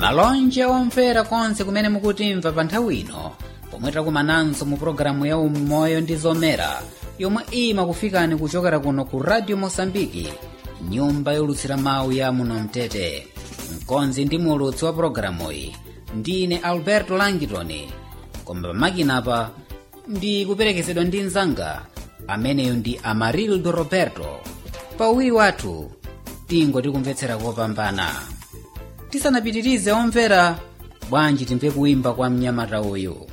malonje omvera konse kumene mukutimva pa nthawi ino pomwe takumananso mu pologalamu ya umoyo ndi zomera yomwe imakufikani kuchokera kuno ku radio mosambiki nyumba yolutsira mawu ya muno mtete mkonzi ndi mulutsi wa pologalamu iyi ndine alberto langitoni koma pamakinapa ndi kuperekezedwa ndi mzanga ameneyo ndi amarildo roberto pauwiri wathu tingo tikumvetsera kopambana tisanapitirize omvera bwanji timve kuimba kwa mnyamata uyu